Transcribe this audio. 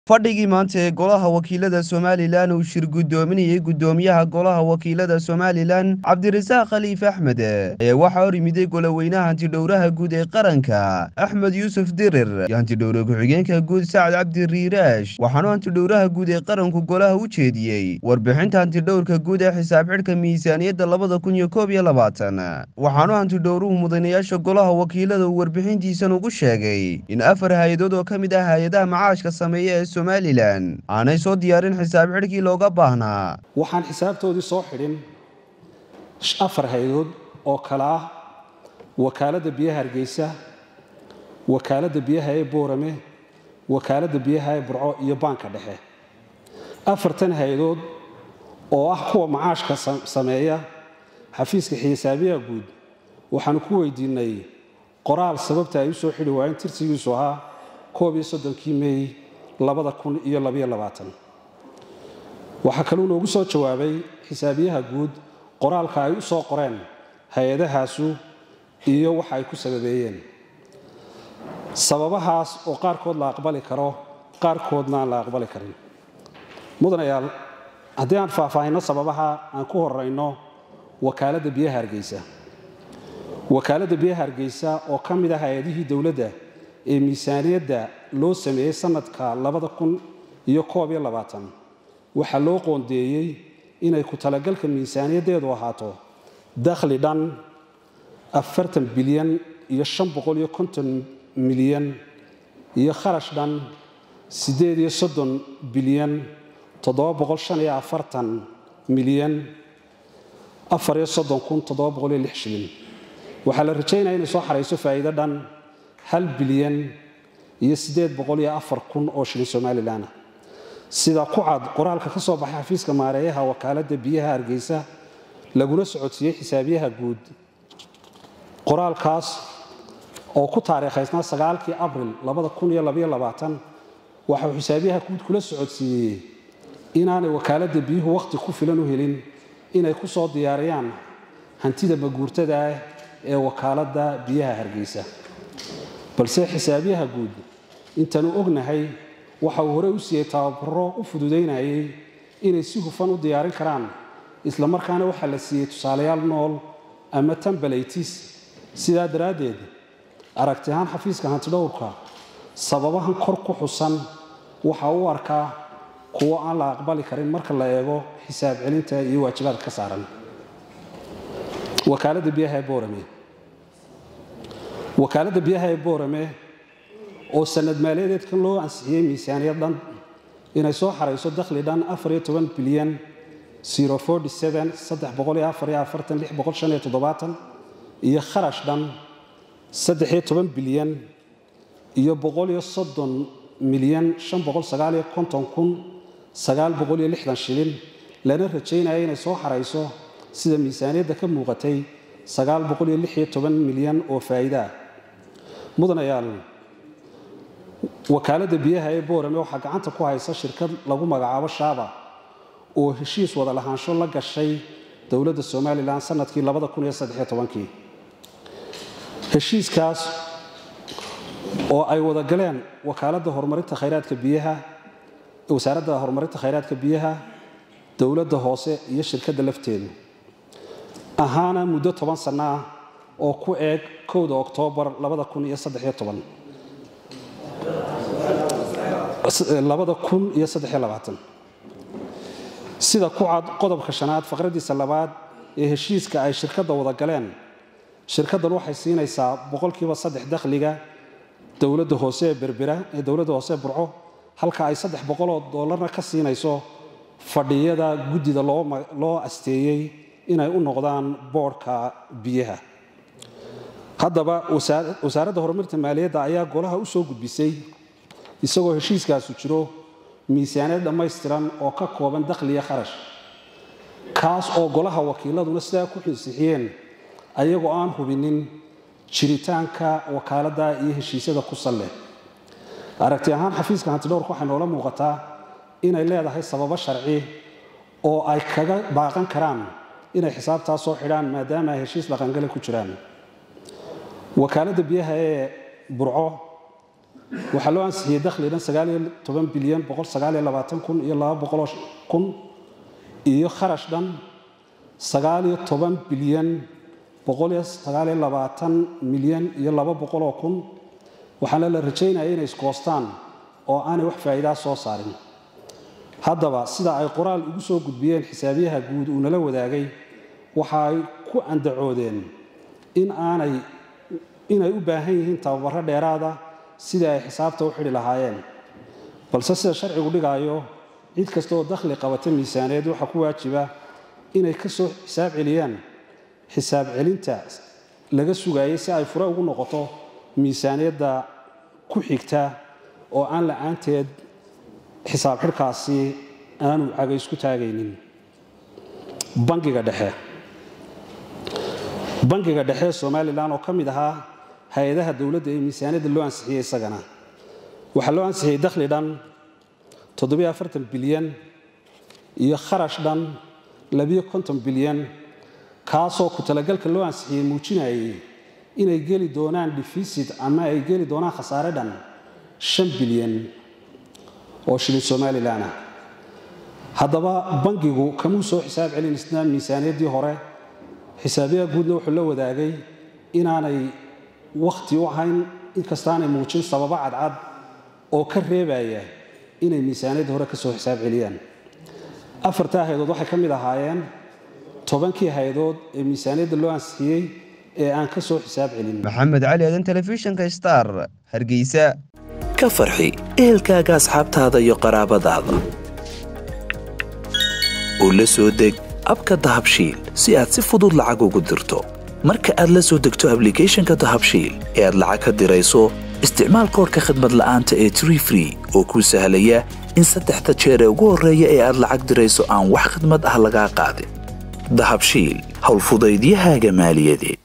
fadhigii maanta ee golaha wakiilada somalilan uu shir guddoominayey guddoomiyaha golaha wakiilada somalilan cabdirasaaq khaliif axmed ayaa waxaa hor yimiday goloweynaha hantidhowraha guud ee qaranka axmed yuusuf dirir iyo hantidhowre ku-xigeenka guud sacad cabdi riiraash waxaanu hantidhowraha guud ee qaranku golaha u jeediyey warbixinta hantidhowrka guud ee xisaab xidhka miisaaniyadda labada kun iyo koob iyo labaatan waxaanu hantidhowruhu mudanayaasha golaha wakiilada uu warbixintiisan ugu sheegay in afar hay-adood oo ka mid ah hay-adaha macaashka sameeya ee somalilan aanay soo diyaarin xisaab xidhkii looga baahnaa waxaan xisaabtoodii soo xidhin afar hay-adood oo kale ah wakaaladda biyaha hargeysa wakaaladda biyaha ee boorame wakaaladda biyaha ee burco iyo baanka dhexe afartan hay-adood oo ah kuwa macaashka sameeya xafiiska xisaabiyaha guud waxaanu ku weydiinay qoraal sababta ay u soo xidhi waayeen tirsigiisu ahaa koob iyo soddonkii meey labada kun iyo labaiyo labaatan waxaa kaluu noogu soo jawaabay xisaabiyaha guud qoraalka ay u soo qoreen hay-adahaasu iyo waxa ay ku sababeeyeen sababahaas oo qaarkood la aqbali karo qaarkoodna aan la aqbali karin mudanayaal haddii aan faahfaahinno sababaha aan ku horayno wakaaladda biyaha hargeysa wakaaladda biyaha hargeysa oo ka mid ah hay-adihii dowladda ee miisaaniyadda loo sameeyey sanadka labada kun iyo koob iyo labaatan waxaa loo qoondeeyey inay ku talagalka miisaaniyaddeedu ahaato dakhli dhan afartan bilyan iyo shan boqol iyo konton milyan iyo kharash dhan siddeed iyo soddon bilyan toddoba boqol shan iyo afartan milyan afar iyo soddon kun toddoba boqol iyo lix shilin waxaa la rajaynaya inay soo xarayso faa'iido dhan hal bilyan iyo siddeed boqol iyo afar kun oo shilin somalilan ah sida ku cad qoraalka ka soo baxay xafiiska maareeyaha wakaaladda biyaha hargeysa laguna socodsiiyey xisaabiyaha guud qoraalkaas oo ku taariikhaysnaa sagaalkii abril labada kun iyo labaiyo labaatan waxa uu xisaabiyaha guud kula socodsiiyey inaanay wakaaladda biyuhu wakhti ku filan u helin inay ku soo diyaariyaan hantida maguurtada ah ee wakaaladda biyaha hargeysa balse xisaabiyaha guud intaanu ognahay waxa uu horey u siiyey tababaro u fududaynayay inay si hufan u diyaarin karaan isla markaana waxaa la siiyey tusaalayaal nool ama tambalaytis sidaa daraaddeed aragti ahaan xafiiska hantidhowrka sababahan kor ku xusan waxa u arkaa kuwo aan la aqbali karin marka la eego xisaab celinta iyo waajibaadka ka saaran wakaaladda biyaha ee boorame wakaaladda biyaha ee boorame oo sanad maaliyadeedkan loo ansixiyey miisaaniyad dhan inay soo xarayso dakhli dhan afar iyo toban bilyan zero forty seven saddex boqol iyo afar iyo afartan lix boqol shan iyo toddobaatan iyo kharash dhan saddex iyo toban bilyan iyo boqol iyo soddon milyan shan boqol sagaal iyo konton kun sagaal boqol iyo lixdan shilin lana rajaynaya inay soo xarayso sida miisaaniyadda ka muuqatay sagaal boqol iyo lix iyo toban milyan oo faa'iida ah mudanayaal wakaaladda biyaha ee boorame waxaa gacanta ku haysa shirkad lagu magacaabo shaaba oo heshiis wada lahaansho la gashay dowladda somalilan sanadkii labada kun iyo saddexiyo tobankii heshiiskaas oo ay wada galeen wakaaladda horumarinta khayraadka biyaha wasaaradda horumarinta khayraadka biyaha dowladda hoose iyo shirkadda lafteedu ahaana muddo toban sanno ah oo ku eeg kowda oktoobar labada kun iyo saddexiyo toban labada kun iyo saddexiyo labaatan sida ku cad qodobka shanaad faqraddiisa labaad ee heshiiska ay shirkadda wada galeen shirkaddan waxay siinaysaa boqolkiiba saddex dakhliga dowladda hoose ee berbera ee dowladda hoose ee burco halka ay saddex boqoloo dollarna ka siinayso fadhiyada guddida loo asteeyey inay u noqdaan boodhka biyaha haddaba wasaaradda horumarinta maaliyadda ayaa golaha u soo gudbisay isagoo heshiiskaasu jiro miisaaniyad dhammaystiran oo ka kooban dakhliya kharash kaas oo golaha wakiiladuna sidaa ku xinsixiyeen ayagoo aan hubinin jiritaanka wakaaladda iyo heshiisyada ku sal leh aragti ahaan xafiiska hantidhowrka waxay noola muuqataa inay leedahay sababo sharci oo ay kaga baaqan karaan inay xisaabtaas soo xidhaan maadaama ay heshiis dhaqangale ku jiraan wakaaladda biyaha ee burco waxaa loo ansixiyey dakhli dhan sagaaliyo toban bilyan boqol sagaaliyo labaatan kun iyo laba boqoloo kun iyo kharash dhan sagaaliyo toban bilyan boqoliyo sagaaliyo labaatan milyan iyo laba boqoloo kun waxaana la rajaynaya inay iskoostaan oo aanay wax faa'iidaa soo saarin haddaba sida ay qoraal ugu soo gudbiyeen xisaabiyaha guud uu nala wadaagay waxa ay ku andacoodeen in aanay inay u baahan yihiin tababaro dheeraada sidii ay xisaabta u xidhi lahaayeen balse sida sharcigu dhigaayo cid kasta oo dakhli qabata miisaaneed waxaa ku waajiba inay ka soo xisaab celiyaan xisaab celinta laga sugaayay si ay fure ugu noqoto miisaaniyadda ku xigta oo aan la-aanteed xisaab xidhkaasi aanu caga isku taagaynin bangiga dhexe bangiga dhexe ee somalilan oo ka mid ahaa hay-adaha dowladda ee miisaaniyadda loo ansixiyey isagana waxaa loo ansixiyey dakhli dhan bilyan iyo kharash dhan bilyan kaasoo ku talagalka loo ansixiyey muujinayay inay geli doonaan defisit ama ay geli doonaan khasaare dhan shan bilyan oo shilin somalilan ah haddaba bangigu kamuu soo xisaab celin isna miisaaniyaddii hore xisaabiyaha guudna wuxuu la wadaagay inaanay wakhti u ahayn inkastaanay muujin sababo cadcad oo ka reebaya inay miisaaniyadda hore ka soo xisaab celiyaan afartaa hay-adood waxay ka mid ahaayeen tobankii hay-adood ee miisaaniyadda loo ansixiyey ee aan ka soo xisaab celin maxamed cali aadan telefishinka star hargeysa ka farxi ehelkaaga asxaabtaada iyo qaraabadaada oo la soo deg abka dahabshiil si aad si fudud lacag ugu dirto marka aad la soo degto ablicathonka dahabshiil ee aad lacag ka dirayso isticmaal koorka khadmad la'aanta ee tree free oo kuu sahlaya in saddexda jeer ee ugu horreeya ee aad lacag dirayso aan wax khidmad ah lagaa qaadin dahabshiil howlfudaydiyahaaga maaliyadeed